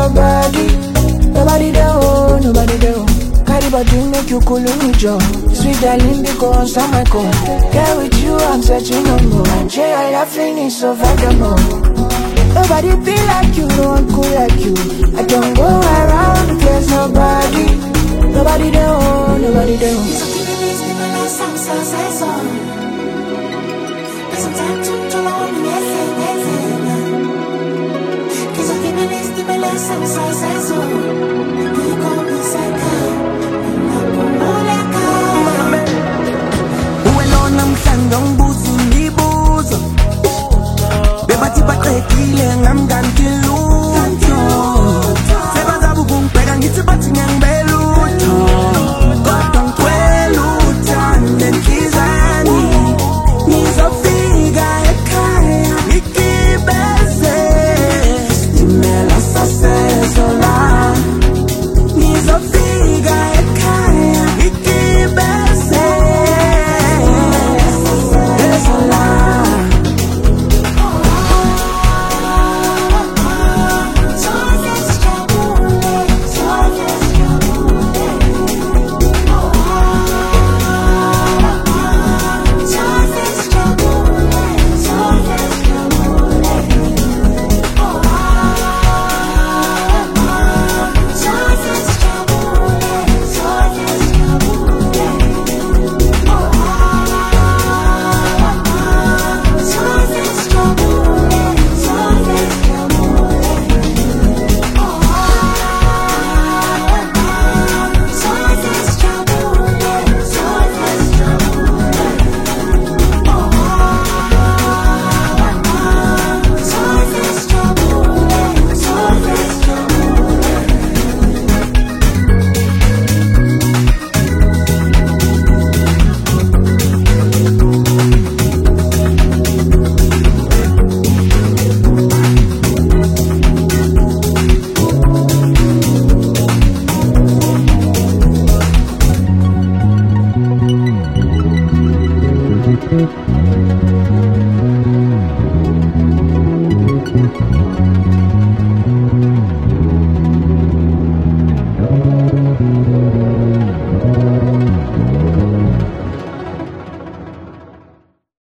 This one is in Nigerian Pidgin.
nobody, nobody there, oh, nobody there. oh. Carry body make you cool me jaw. Sweet darling, because I'm my call. Get with you, I'm searching no more. And Jay, I laughing is so vagabond. Nobody be like you, no one cool like you. I don't go